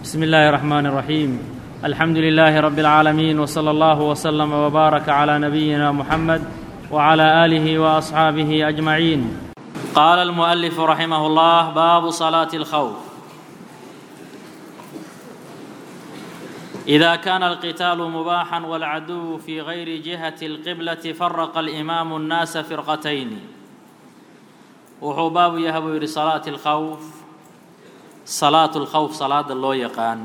بسم الله الرحمن الرحيم الحمد لله رب العالمين وصلى الله وسلم وبارك على نبينا محمد وعلى اله واصحابه اجمعين قال المؤلف رحمه الله باب صلاه الخوف اذا كان القتال مباحا والعدو في غير جهه القبله فرق الامام الناس فرقتين wuxuu baabu yahay buu yidhi salaati alkhawf salaatu lkhawf salaada loo yaqaan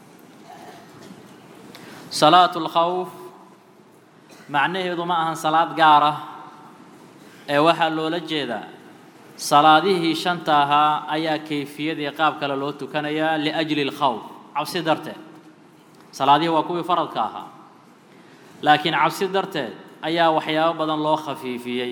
salaatu lkhawf macnaheedu ma ahan salaad gaar ah ee waxaa loola jeedaa salaadihii shanta ahaa ayaa kayfiyadii qaab kale loo tukanayaa liajli lkhawf cabsi darteed salaadihii waa kuwii faradka ahaa laakiin cabsi darteed ayaa waxyaabo badan loo khafiifiyey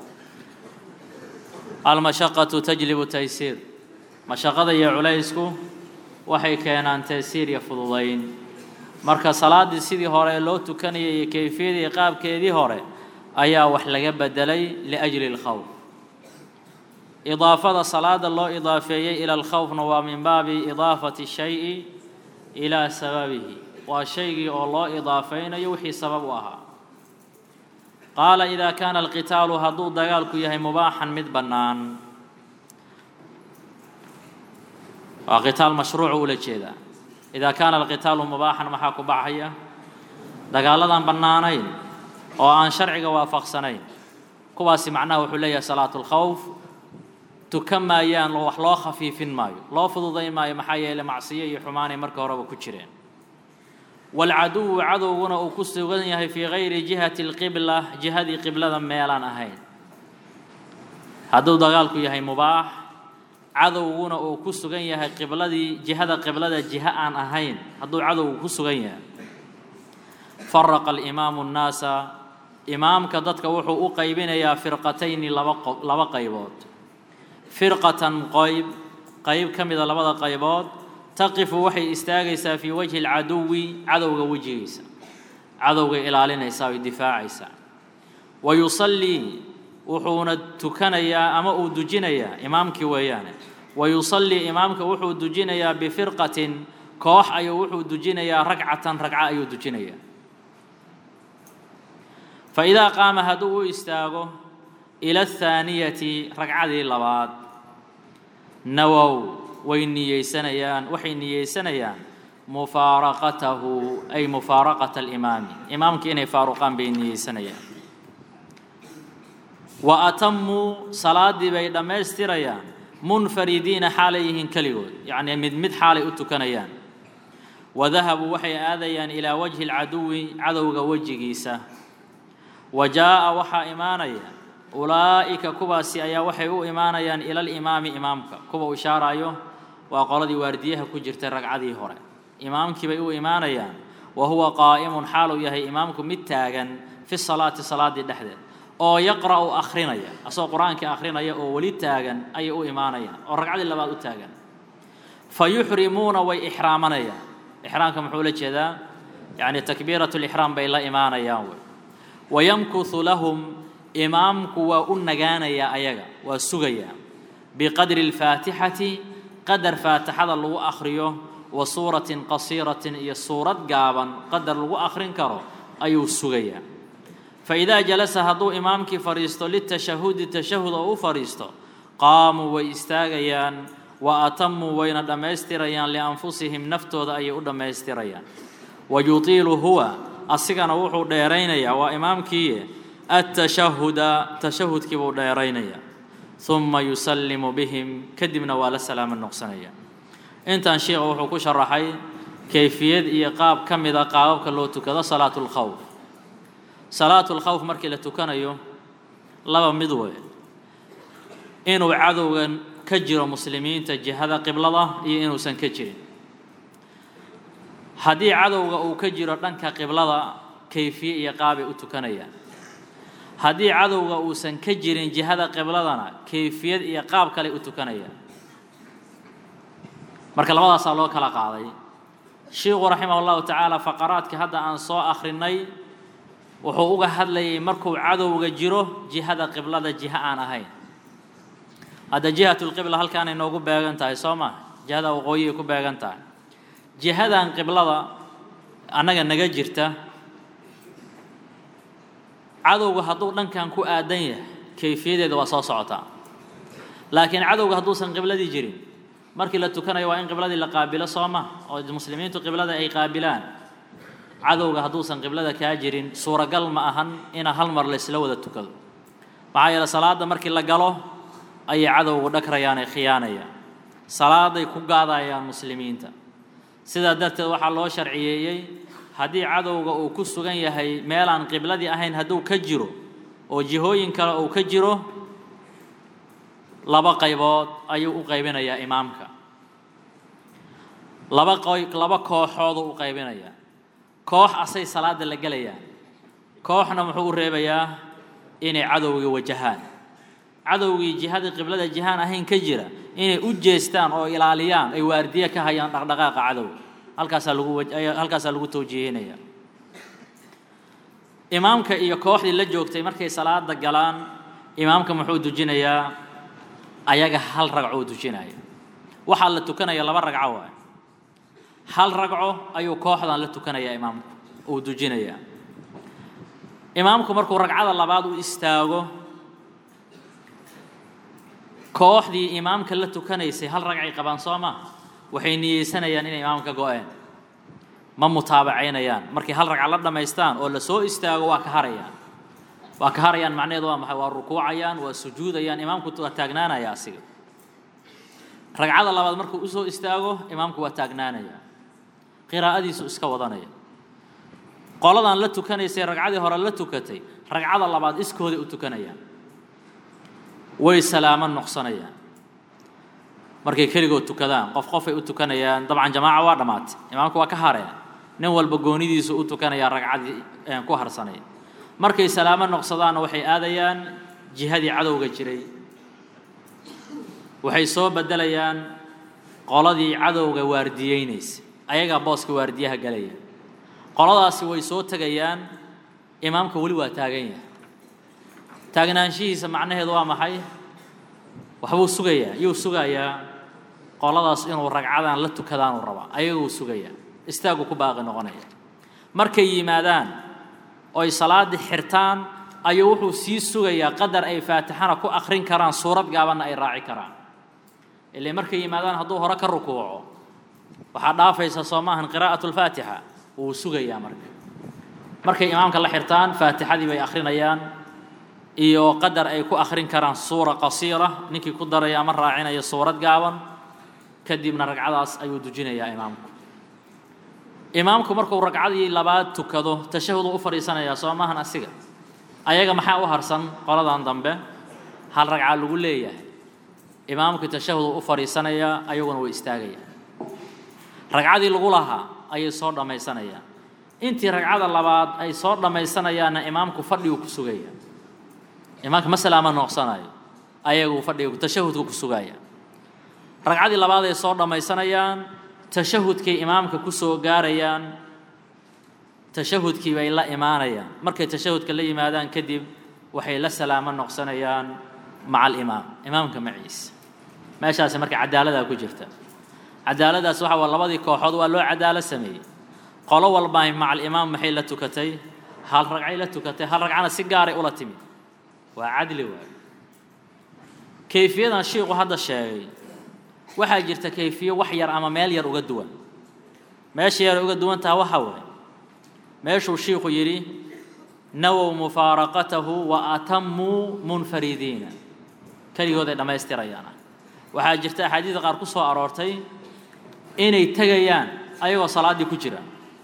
almashaqatu tajlibu taysiir mashaqada iyo culaysku waxay keenaan taysiir iyo fududayn marka salaaddii sidii hore loo tukanayay iyo kayfiyadii qaabkeedii hore ayaa wax laga bedelay liajli اlkhawf idaafada salaada loo idaafeeyey ila alkhawfna waa min baabi idaafati shayi ilaa sababihi waa shaygii oo loo idaafaynayo wixii sabab u ahaa qaala idaa kaana alqitaalu hadduu dagaalku yahay mubaaxan mid bannaan waa qitaal mashruucu ula jeedaa idaa kaana alqitaalu mubaaxan maxaa ku baxaya dagaaladaan bannaanayn oo aan sharciga waafaqsanayn kuwaasi macnaha wuxuu leeyahay salaatu lkhawf tukan maayaan wax loo khafiifin maayo loo fududayn maayo maxaa yeeley macsiyo iyo xumaanay marka horeba ku jireen waalcaduwu cadowguna uu ku sugan yahay fii gayri jihati alqibla jihadii qiblada meelaan ahayn hadduu dagaalku yahay mubaax cadowguna uu ku sugan yahay qibladii jihada qiblada jiha aan ahayn hadduu cadowgu ku sugan yahay faraqa alimaamu nnaasa imaamka dadka wuxuu u qaybinayaa firqatayni laba laba qaybood firqatan qayb qayb ka mida labada qaybood taqifu waxay istaagaysaa fii wajhi alcaduwi cadowga wejigiisa cadowgay ilaalinaysaa oy difaacaysaa wa yusallii wuxuuna tukanayaa ama uu dujinayaa imaamkii weeyaane wa yusallii imaamka wuxuu dujinayaa bifirqatin koox ayuu wuxuu dujinayaa ragcatan ragco ayuu dujinayaa fa idaa qaama hadduu u istaago ila athaaniyati ragcadii labaad nawow way niyeysanayaan waxay niyeysanayaan mufaaraqatahu ay mufaaraqata alimaami imaamka inay faaruqaan bay niyeysanayaan wa atamuu salaaddii bay dhammaystirayaan munfaridiina xaalay yihiin keligood yacnii mid mid xaalay u tukanayaan wa dahabuu waxay aadayaan ilaa wajhi alcaduwi cadowga wejigiisa wa jaa'a waxaa imaanaya ulaa'ika kuwaasi ayaa waxay u imaanayaan ila alimaami imaamka kuwa u ishaarayo waa qoladii waardiyaha ku jirtay ragcadii hore imaamkii bay u imaanayaan wa huwa qaa'imun xaaluu yahay imaamku mid taagan fi salaati salaaddii dhexdeed oo yaqra'u akhrinaya asagoo qur-aankii akhrinaya oo weli taagan ayay u imaanayaan oo ragcadii labaad u taagan fa yuxrimuuna way ixraamanayaan ixraamka muxuu la jeedaa yacni takbiirat lixraam bay la imaanayaan wey wayamkuthu lahum imaamku waa u nagaanayaa ayaga waa sugayaa biqadri alfaatixati qadar faatixada lagu akhriyo wa suuratin qasiiratin iyo suurad gaaban qadar lagu akhrin karo ayuu sugayaa fa idaa jalasa hadduu imaamkii fadhiisto litashahudi tashahud oo u fadhiisto qaamuu way istaagayaan wa atamuu wayna dhammaystirayaan lianfusihim naftooda ayay u dhammaystirayaan wa yutiilu huwa asigana wuxuu dheeraynayaa waa imaamkiiye atashahuda tashahudkii buu dheeraynayaa uma yusallimu bihim kadibna waa la salaamo noqsanaya intan sheikha wuxuu ku sharaxay kayfiyad iyo qaab ka mida qaababka loo tukado salaatu lkhawf salaatu lkhawf markii la tukanayo laba mid wey inuu cadowgan ka jiro muslimiinta jihada qiblada iyo inuusan ka jirin haddii cadowga uu ka jiro dhanka qiblada kayfiye iyo qaabay u tukanayaan haddii cadowga uusan ka jirin jihada qibladana kayfiyad iyo qaab kale u tukanayaan marka labadaasaa loo kala qaaday sheikhu raximah llahu tacaala faqaraadka hadda aan soo akhrinay wuxuu uga hadlayay markuu cadowga jiro jihada qiblada jiha aan ahayn hadda jihat lqibla halkaanay noogu beegan tahay soo maa jihada waqooyiay ku beegan tahay jihadan qiblada annaga naga jirta cadowga hadduu dhankan ku aadan yahay kayfiyadeeda waa soo socotaa laakiin cadowga hadduusan qibladii jirin markii la tukanayo waa in qibladii la qaabilo soo ma oo muslimiintu qiblada ay qaabilaan cadowga hadduusan qiblada kaa jirin suuragal ma ahan ina hal mar laysla wada tukado maxaa yeele salaadda markii la galo ayay cadowgu dhagrayaan ee khiyaanayaan salaaday ku gaadayaan muslimiinta sidaa darteed waxaa loo sharciyeeyey haddii cadowga uu ku sugan yahay meelaan qibladii ahayn hadduu ka jiro oo jihooyin kale uu ka jiro laba qaybood ayuu u qaybinayaa imaamka laba qoy laba kooxooduu u qaybinayaa koox asay salaada la gelayaan kooxna muxuu u reebayaa inay cadowgii wajahaan cadowgii jihadii qiblada jihaan ahayn ka jira inay u jeestaan oo ilaaliyaan ay waardiye ka hayaan dhaqdhaqaaqa cadowga halkaasaa lagu halkaasaa lagu tawjiihinaya imaamka iyo kooxdii la joogtay markay salaada galaan imaamka muxuu dujinayaa ayaga hal ragcoo dujinaya waxaa la tukanaya laba ragco waay hal ragco ayuu kooxdan la tukanayaa imaamku uu dujinayaa imaamku markuu ragcada labaad u istaago kooxdii imaamka la tukanaysay hal ragcay qabaan soo maaha waxay niyeysanayaan inay imaamka go-een ma mutaabacaynayaan markay hal ragca la dhammaystaan oo la soo istaago waa ka harayaan waa ka harayaan macnaheedu waa maxay waa rukuucayaan waa sujuudayaan imaamku waa taagnaanaya asiga ragcada labaad markuu usoo istaago imaamku waa taagnaanaya qiraa'adiisu iska wadanaya qoladan la tukanaysay ragcadii hore la tukatay ragcada labaad iskooday u tukanayaan way salaamo noqsanayaan markay keligood tukadaan qof qofay u tukanayaan dabcan jamaaca waa dhammaatay imaamku waa ka hareen nin walba goonidiisu u tukanayaa ragcadii ku harsanay markay salaamo noqsadaanna waxay aadayaan jihadii cadowga jiray waxay soo beddelayaan qoladii cadowga waardiyeynaysa ayagaa booska waardiyaha galaya qoladaasi way soo tegayaan imaamka weli waa taagan yahay taagnaanshihiisa macnaheedu waa maxay waxbuu sugayaa yuu sugayaa qoladaas inuu ragcadan la tukadaanuu rabaa ayaguu sugayaa istaagu ku baaqi noqonaya markay yimaadaan oy salaaddii xirtaan ayuu wuxuu sii sugayaa qadar ay faatixana ku akhrin karaan suurad gaabanna ay raaci karaan ilaa markay yimaadaan hadduu hore ka rukuuco waxaa dhaafaysa soo maahan qiraa'atu lfaatixa wuu sugayaa marka markay imaamka la xirtaan faatixadii bay akhrinayaan iyo qadar ay ku akhrin karaan suura qasiira ninkii ku daraya ama raacinaya suurad gaaban kadibna ragcadaas ayuu dujinayaa imaamku imaamku markuu ragcadii labaad tukado tashahuduu u fadhiisanayaa soo maahan asiga ayaga maxaa u harsan qoladan dambe hal ragca lagu leeyahay imaamkii tashahuduu u fadhiisanayaa ayaguna way istaagayaan ragcadii lagu lahaa ayay soo dhammaysanayaan intii ragcada labaad ay soo dhammaysanayaanna imaamku fadhiguu ku sugaya imaamka ma salaama nooqsanayo ayaguu fadhiga tashahudku ku sugaya ragcadii labaad ay soo dhammaysanayaan tashahudkay imaamka ku soo gaarayaan tashahudkii bay la imaanayaan markay tashahudka la yimaadaan kadib waxay la salaamo noqsanayaan maca alimaam imaamka maciisa meeshaasi marka cadaaladaa ku jirta cadaaladaas waxa waa labadii kooxood waa loo cadaalo sameeyey qolo walbaa maca alimaam maxay la tukatay hal ragcay la tukatay hal ragcana si gaaray ula timid waa cadli waay kayfiyadan shiiku hadda sheegay waxaa jirta kayfiye wax yar ama meel yar uga duwan meesha yar uga duwan taha waxa waaye meeshuu shiiku yidhi nawow mufaaraqatahu wa atamuu munfaridiina keligood ay dhammaystirayaan waxaa jirta axaadiida qaar ku soo aroortay inay tegayaan ayagoo salaaddii ku jira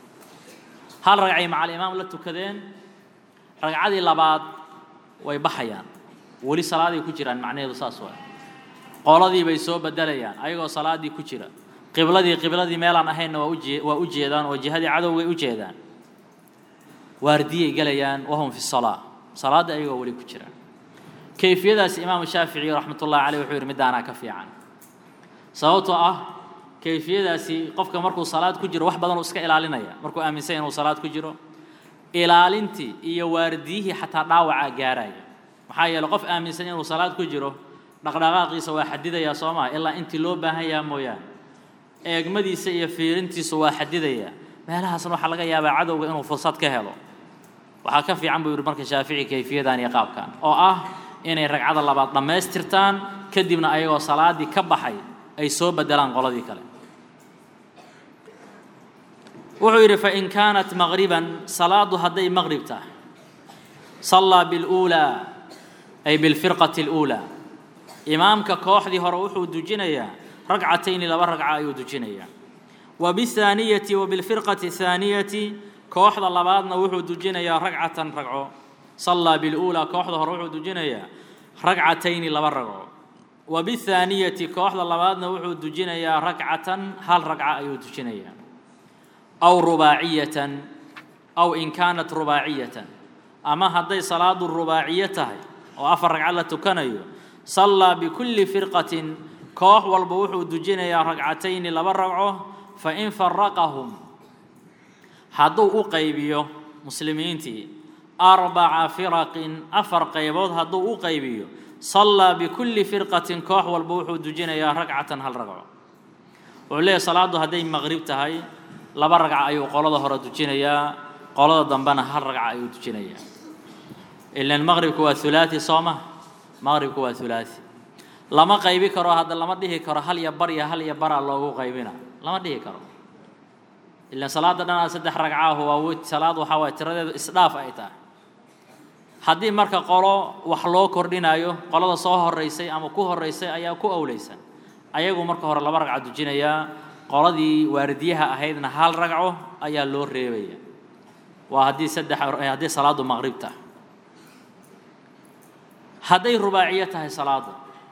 hal ragcay macal imaam la tukadeen ragcadii labaad way baxayaan weli salaaday ku jiraan macnaheedu saas waay qoladii bay soo bedelayaan ayagoo salaaddii ku jira qibladii qibladii meelaan ahaynna waa uje waa u jeedaan oo jihadii cadowgay u jeedaan waardiyay gelayaan wahum fi salaa salaadda ayagoo weli ku jira kayfiyadaasi imaamu shaafici raxmatullahi caleyh wuxuu yidhi middaanaa ka fiican sababtoo ah kayfiyadaasi qofka markuu salaad ku jiro wax badan uu iska ilaalinaya markuu aaminsan inuu salaad ku jiro ilaalintii iyo waardiyihii xataa dhaawacaa gaaraya maxaa yeele qof aaminsan inuu salaad ku jiro dhaqdhaqaaqiisa waa xadidayaa soo maa ilaa intii loo baahan yaha mooyaane eegmadiisa iyo fiirintiisu waa xadidaya meelahaasna waxaa laga yaabaa cadowga inuu fursad ka helo waxaa ka fiican buu yidhi marka shaafici kayfiyadan iyo qaabkan oo ah inay ragcada labaad dhammaystirtaan kadibna ayagoo salaaddii ka baxay ay soo bedelaan qoladii kale wuxuu yidhi fain kaanat maqriban salaadu hadday maqrib tahay sallaa biاluulaa ay bilfirqati اluulaa imaamka kooxdii hore wuxuu dujinayaa ragcatayni laba ragca ayuu dujinayaa wa biاthaaniyati wa bilfirqati الthaaniyati kooxda labaadna wuxuu dujinayaa ragcatan ragco sallaa biاluulaa kooxda hore wuxuu dujinayaa ragcatayni laba ragco wa biاthaaniyati kooxda labaadna wuxuu dujinayaa ragcatan hal ragca ayuu dujinayaa aw rubaaciyatan aw in kaanat rubaaciyatan ama hadday salaadu rubaaciyo tahay oo afar ragco la tukanayo sallaa bikulli firqatin koox walba wuxuu dujinayaa ragcatayni laba ragco fain faraqahum hadduu u qaybiyo muslimiintii arbaca firaqin afar qaybood hadduu u qaybiyo sallaa bikulli firqatin koox walba wuxuu dujinayaa ragcatan hal ragco wuxuu leeyahy salaaddu hadday maqrib tahay laba ragca ayuu qolada hore dujinayaa qolada dambena hal ragca ayuu dujinayaa ilan maqribku waa hulaati soo ma maqribku waa hulaati lama qaybi karo hadda lama dhihi karo hal iyo bar iyo hal iyo baraa loogu qaybina lama dhihi karo ilan salaada dhanaa saddex ragcaahu waa w salaad waxaa waay tiradeedu isdhaaf ay tahay haddii marka qolo wax loo kordhinayo qolada soo horeysay ama ku horeysay ayaa ku awleysan ayagu marka hore laba ragca dujinayaa qoladii waardiyaha ahaydna hal ragco ayaa loo reebaya waa haddii saddex haddii salaadu maqrib tahay hadday rubaaciyo tahay salaadu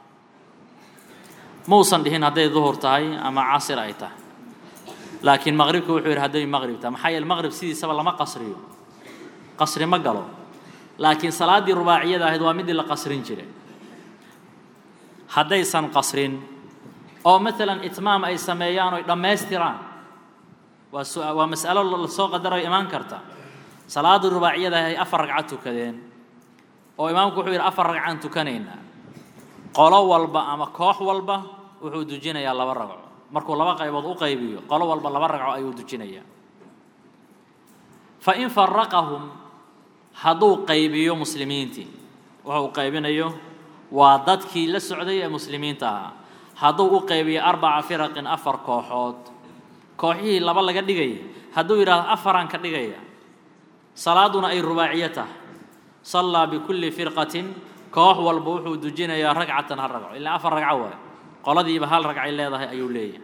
mausan dhihin hadday duhur tahay ama casir ay tahay laakiin maqribka wuxuu yidhi hadday maqrib tahay maxaa yeele maqrib sidiisaba lama qasriyo qasri ma galo laakiin salaaddii rubaaciyada ahayd waa midii la qasrin jiray haddaysan qasrin oo maalan itmaam ay sameeyaan oy dhammaystiraan waa su waa mas'alo lasoo qadarayo imaan karta salaaddii rubaaciyada ahay afar ragca tukadeen oo imaamku wuxuu yidhi afar ragcaan tukanaynaa qolo walba ama koox walba wuxuu dujinayaa laba ragco markuu laba qaybood u qaybiyo qolo walba laba ragco ayuu dujinayaa fain faraqahum hadduu qaybiyo muslimiintii wuxuu qaybinayo waa dadkii la socday ee muslimiinta ahaa hadduu u qaybiyo arbaca firaqin afar kooxood kooxihii laba laga dhigaya hadduu yidhaahdo afaraan ka dhigaya salaaduna ay rubaaciyo tahay sallaa bikulli firqatin koox walba wuxuu dujinayaa ragcatan hal ragco ilaa afar ragco waay qoladiiba hal ragcay leedahay ayuu leeyahay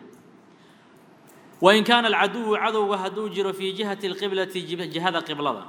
wain kaana alcaduwu cadowga hadduu jiro fii jihati alqiblati jihada qiblada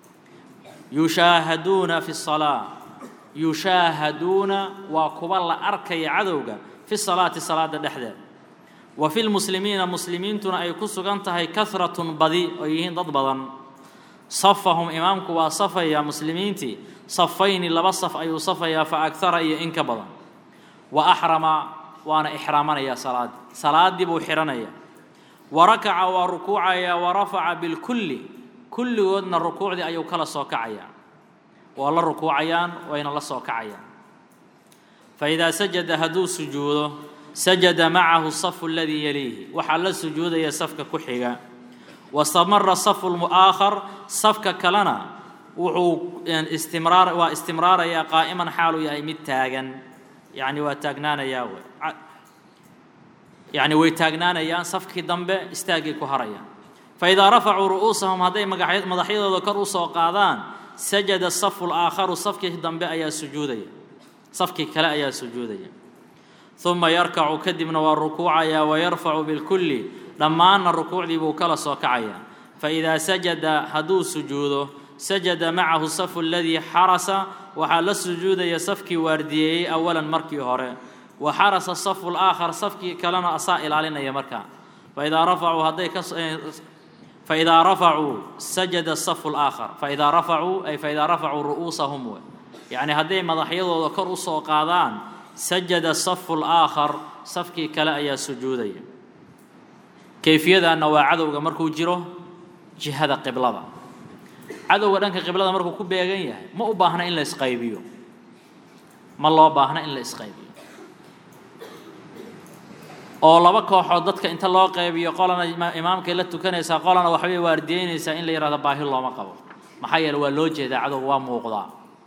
yushaahaduuna fi salaa yushaahaduuna waa kuwa la arkaya cadowga fi salaati salaada dhexdeeda wa fi lmuslimiina muslimiintuna ay ku sugan tahay kahratun badi oo yihiin dad badan safahum imaamku waa safaya muslimiintii safayni laba saf ayuu safayaa fa agara iyo in ka badan wa axrama waana ixraamanaya salaaddii salaaddii buu xidhanaya wa rakaca waa rukuucaya wa rafaca bilkulli kulligoodna rukuucdii ayuu kala soo kacayaa waa la rukuucayaan wayna la soo kacayaan fa idaa sajada hadduu sujuudo sajada macahu safu aladii yaliihi waxaa la sujuudaya safka ku xiga wastamara safu lmu'aakhar safka kalena wuxuu istimraar waa istimraarayaa qaa'iman xaaluu yahay mid taagan yacni waa taagnaanayaa w yacni way taagnaanayaan safkii dambe istaaggay ku harayaan faidaa rafacuu ru'uusahum hadday magaxy madaxyadooda kor u soo qaadaan sajada safu laakharu safkii dambe ayaa sujuudaya safkii kale ayaa sujuudaya uma yarkacu kadibna waa rukuucaya wayarfacu bilkulli dhammaanna rukuucdii buu kala soo kacayaa faidaa sajada hadduu sujuudo sajada macahu safu aladii xarasa waxaa la sujuudaya safkii waardiyeeyey awalan markii hore wa xarasa safu laakhar safkii kalena asaa ilaalinaya markaa faidaa rafacuu hadday ka faidaa rafacuu sajada safu laakhar faidaa rafacuu ay faidaa rafacuu ru'uusahum we yacni hadday madaxyadooda kor u soo qaadaan sajada safu laakhar safkii kale ayaa sujuudaya kayfiyadaanna waa cadowga markuu jiro jihada qiblada cadowga dhanka qiblada markuu ku beegan yahay ma u baahna in la isqaybiyo ma loo baahna in la isqaybiyo oo laba kooxood dadka inta loo qaybiyo qolana imaamkay la tukanaysaa qolana waxbay waardiyeynaysaa in la yidhahdo baahi looma qabo maxaa yeele waa loo jeedaa cadowga waa muuqdaa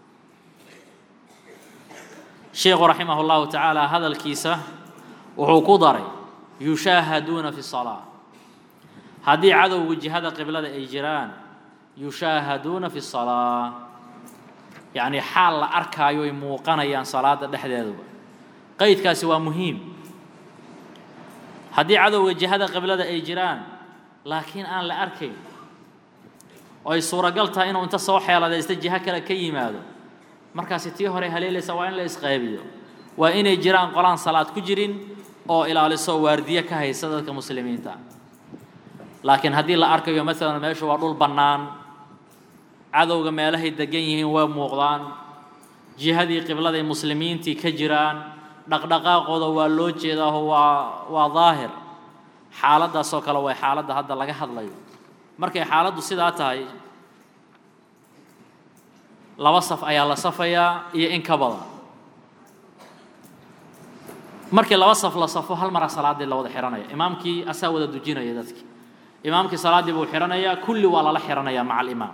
sheikhu raximah llahu tacaala hadalkiisa wuxuu ku daray yushaahaduuna fi salaa haddii cadowga jihada qiblada ay jiraan yushaahaduuna fi salaa yacni xaal la arkaayo ay muuqanayaan salaada dhexdeeduba qeydkaasi waa muhiim haddii cadowga jihada qiblada ay jiraan laakiin aan la arkayn oo ay suuragal tahay inuu inta soo xeeladaysta jiho kale ka yimaado markaasi tii hore haleelaysa waa in la isqaybiyo waa inay jiraan qolaan salaad ku jirin oo ilaaliso waardiye ka haysa dadka muslimiinta laakiin haddii la arkayo maalan meeshu waa dhul bannaan cadowga meelahay degan yihiin way muuqdaan jihadii qibladay muslimiintii ka jiraan dhaqdhaqaaqooda waa loo jeedaaho waa waa daahir xaaladdaasoo kale way xaaladda hadda laga hadlayo markay xaaladdu sidaa tahay laba saf ayaa la safayaa iyo in ka badan markii laba saf la safo hal mara salaaddii la wada xihanaya imaamkii asaa wada dujinaya dadkii imaamkii salaaddii buu xihanayaa kulli waa lala xihanayaa maca alimaam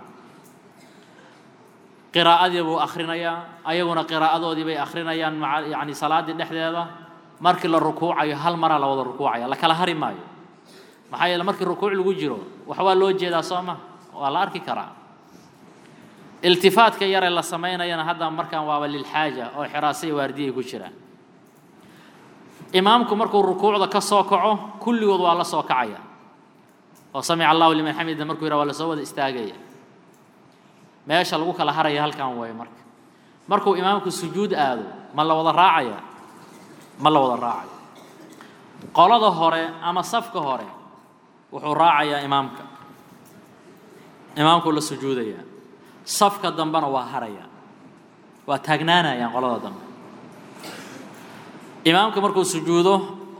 qiraa'adii buu akhrinayaa ayaguna qiraa'adoodii bay akhrinayaan maa yani salaaddii dhexdeeda markii la rukuucayo hal maraa la wada rukuucaya la kala hari maayo maxaa yeele markii rukuuc lagu jiro waxbaa loo jeedaa soo ma waa la arki karaa iltifaadka yaree la samaynayana hadda markaan waaba lilxaaja oo xiraasaya waardiyay ku jiraan imaamku markuu rukuucda ka soo kaco kulligood waa la soo kacaya oo samica allahu liman xamida markuu yidhaha waa la soo wada istaagaya meesha lagu kala haraya halkan way marka markuu imaamku sujuud aado ma la wada raacaya ma la wada raacaya qolada hore ama safka hore wuxuu raacayaa imaamka imaamkuu la sujuudayaa safka dambena waa haraya waa taagnaanayaan qolada dambe imaamka markuu sujuudo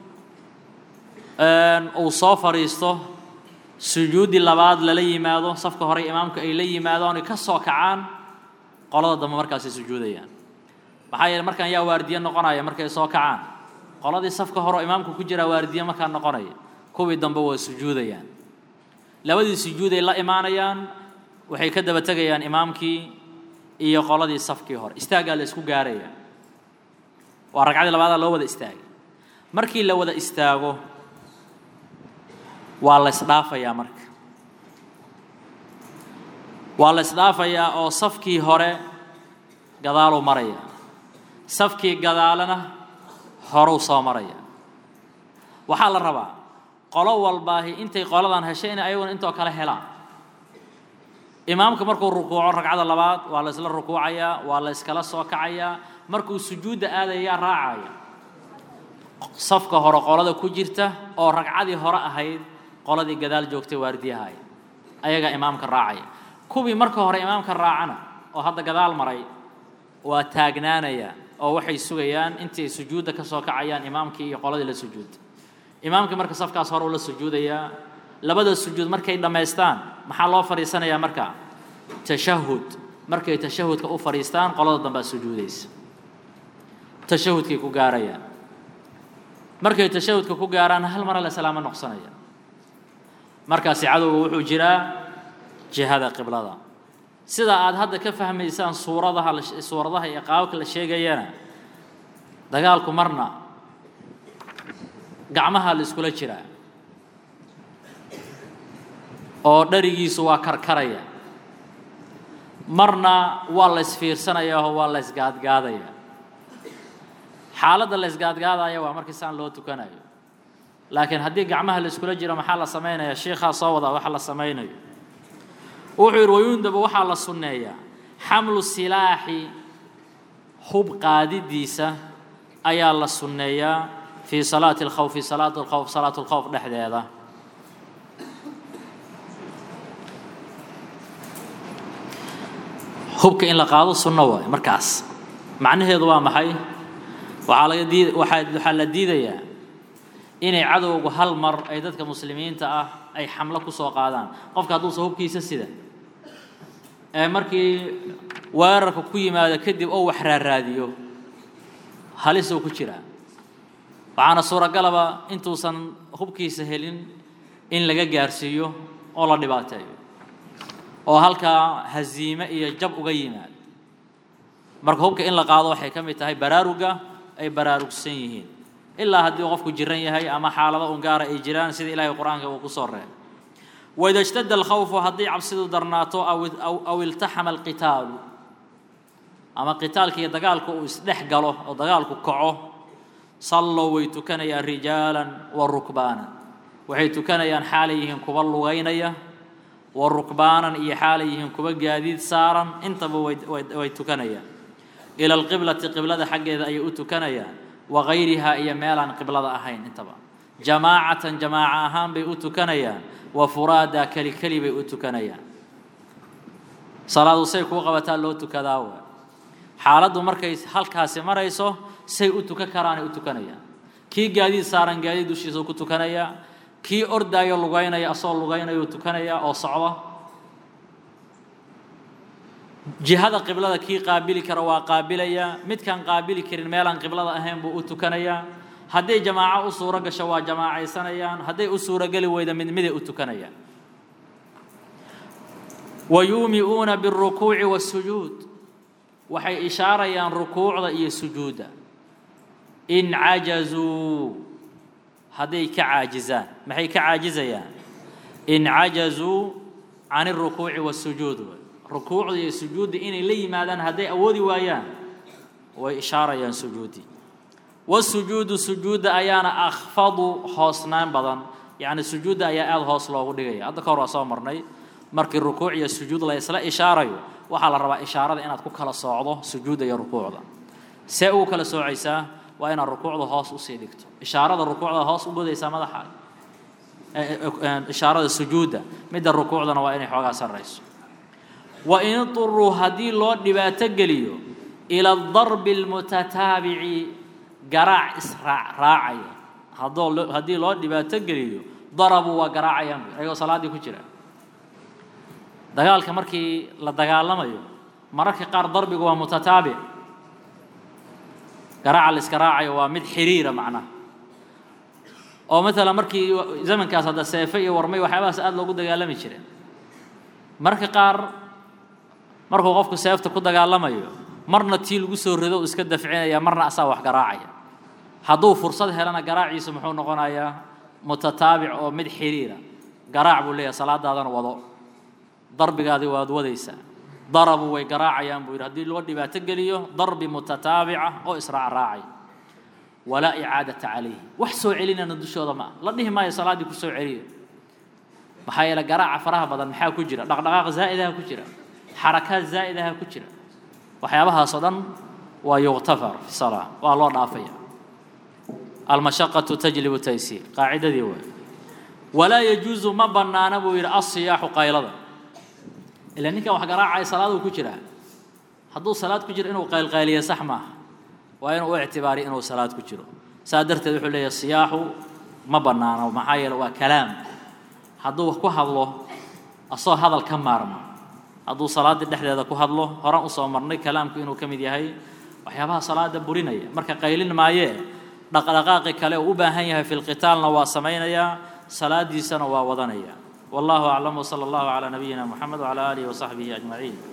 uu soo fadhiisto sujuuddii labaad lala yimaado safka hore imaamku ay la yimaadaan ay ka soo kacaan qolada dambe markaasay sujuudayaan maxaa yeele markaan yaa waardiye noqonaya markay soo kacaan qoladii safka hore oo imaamku ku jiraa waardiye markaa noqonaya kuwii dambe waa sujuudayaan labadii sujuuday la imaanayaan waxay ka daba tegayaan imaamkii iyo qoladii safkii hore istaaggaa la isku gaaraya waa ragcadii labaadaa loo wada istaagay markii la wada istaago waa la isdhaafayaa marka waa la isdhaafayaa oo safkii hore gadaaluu maraya safkii gadaalana horuu soo maraya waxaa la rabaa qolo walbaahi intay qoladan heshay inay ayaguna intoo kale helaan imaamka markuu rukuuco ragcada labaad waa la isla rukuucayaa waa la iskala soo kacayaa markuu sujuudda aadayaa raacaya safka hore qolada ku jirta oo ragcadii hore ahayd qoladii gadaal joogtay waardiyahay ayagaa imaamka raacaya kuwii marka hore imaamka raacana oo hadda gadaal maray waa taagnaanaya oo waxay sugayaan intay sujuudda ka soo kacayaan imaamkii iyo qoladii la sujuudda imaamkii marka safkaas hore uu la sujuudayaa labada sujuud markay dhammaystaan maxaa loo fadhiisanayaa marka tashahud markay tashahudka u fadhiistaan qolada dambaa sujuudaysa tashahudkay ku gaarayaan markay tashahudka ku gaaraan hal mara la salaamo noqsanaya markaasi cadowga wuxuu jiraa jihada qiblada sida aad hadda ka fahmaysaan suuradaha suuradaha iyo qaababka la sheegayana dagaalku marna gacmaha la iskula jiraa oo dharigiisu waa karkaraya marna waa la isfiirsanaya oo waa la isgaadgaadaya xaaladda la isgaadgaadaya waa markii saan loo tukanayo laakiin haddii gacmaha la iskula jiro maxaa la samaynaya sheikhaa soo wadaa waxa la samaynayo wuxuu yidhi wayundaba waxaa la sunneeyaa xamlu silaaxi hub qaadidiisa ayaa la sunneeyaa fii salaati alkhawfi salaat alkhawf salaat alkhawf dhexdeeda hubka in la qaado sunno waayo markaas macnaheedu waa maxay waxaa laga diid waxaa waxaa la diidayaa inay cadowgu hal mar ay dadka muslimiinta ah ay xamlo ku soo qaadaan qofka hadduusa hubkiisa sida ee markii weerarka ku yimaado kadib oo wax raaraadiyo halis uu ku jiraa waxaana suuragalaba intuusan hubkiisa helin in laga gaarsiiyo oo la dhibaateeyo oo halkaa haziime iyo jab uga yimaado marka hubka in la qaado waxay ka mid tahay baraaruga ay baraarugsan yihiin ilaa haddii qofku jiran yahay ama xaalado ungaara ay jiraan sida ilaahay qur-aanka uu ku soo reebay waida ishtadda alkhawfu haddii cabsidu darnaato aw iltaxama alqitaalu ama qitaalka iyo dagaalku uu isdhex galo oo dagaalku kaco sallow way tukanayaan rijaalan wa rukbaanan waxay tukanayaan xaalay yihiin kuwa lugaynaya wa rukbaanan iyo xaalay yihiin kuwa gaadiid saaran intaba way tukanayaan ila alqiblati qiblada xaggeeda ayay u tukanayaan wa gayrihaa iyo meelaan qiblada ahayn intaba jamaacatan jamaaca ahaan bay u tukanayaan wa furaadaa keli keli bay u tukanayaan salaadu say kuu qabataa loo tukadaa wa xaaladdu markay halkaasi marayso say u tukan karaanay u tukanayaan kii gaadiid saaran gaadiid dushiisa ku tukanayaa kii ordaayo lugaynaya asagoo lugaynayuu tukanayaa oo socda jihada qiblada kii qaabili kara waa qaabilayaa midkaan qaabili karin meelaan qiblada ahayn buu u tukanayaa hadday jamaaco u suuro gasho waa jamaacaysanayaan hadday u suurogeli weyda mid miday u tukanayaan wa yuumi'uuna biاlrukuuci waاsujuud waxay ishaarayaan rukuucda iyo sujuudda in cajazuu hadday ka caajizaan maxay ka caajizayaan in cajazuu can اrukuuci waاsujuud rukuucda iyo sujuudda inay la yimaadaan hadday awoodi waayaan way ishaarayaan sujuuddii wasujuudu sujuudda ayaana akhfadu hoosnaan badan yacni sujuudda ayaa aada hoos loogu dhigaya hadda ka hor waa soo marnay markii rukuuc iyo sujuud la isla ishaarayo waxaa la rabaa ishaarada inaad ku kala soocdo sujuudda iyo rukuucda see ugu kala soocaysaa waa inaad rukuucda hoos usii dhigto ishaarada rukuucda hoos u godaysaa madaxa ishaarada sujuudda midda rukuucdana waa inay xoogaa sarrayso wa in iduruu haddii loo dhibaato geliyo ila adarbi almutataabici garaac israac raacaya haddoo haddii loo dhibaato geliyo darabuu waa garaacayaan ayagoo salaaddii ku jira dagaalka markii la dagaalamayo mararka qaar darbigu waa mutataabic garaaca la iska raacayo waa mid xiriira macnaha oo maalan markii zamankaas hadda seefe iyo warmay waxyaabahaas aada loogu dagaalami jireen mararka qaar markuu qofku seefta ku dagaalamayo marna tii lagu soo rido u iska dafcinaya marna asaa wax garaacaya hadduu fursad helana garaaciisu muxuu noqonayaa mutataabic oo mid xiriira garaac buu leeyahay salaadaadana wado darbigaadii waad wadaysaa darabu way garaacayaan buu yidhi haddii loo dhibaato geliyo darbi mutataabica oo israac raacay walaa icaadata calayhi wax soo celinana dushooda ma ah la dhihi maayo salaaddii ku soo celiya maxaa yeele garaaca faraha badan maxaa ku jira dhaqdhaqaaq zaa'idaha ku jira xarakaad zaa'idaha ku jira waxyaabahaasoo dhan waa yuktafar fi salaa waa loo dhaafaya almashaqatu tajlibu taysiir qaacidadii waay walaa yajuusu ma bannaana buu yidhi alsiyaaxu qaylada ila ninkan wax garaacaya salaaduu ku jiraa hadduu salaad ku jiro inuu qaylqayliyo sax maaha waa inuu u ictibaariyo inuu salaad ku jiro saa darteed wuxuu leeyahay siyaaxu ma bannaano maxaa yeele waa kalaam hadduu wax ku hadlo asoo hadal ka maarma hadduu salaaddii dhexdeeda ku hadlo horan usoo marnay kalaamku inuu ka mid yahay waxyaabaha salaada burinaya marka qaylin maayee dhaqdhaqaaqi kale uu u baahan yahay fi lqitaalna waa samaynayaa salaadiisana waa wadanaya والله أعلم وصلى الله على نبينا محمد وعلى آله وصحبه أجمعين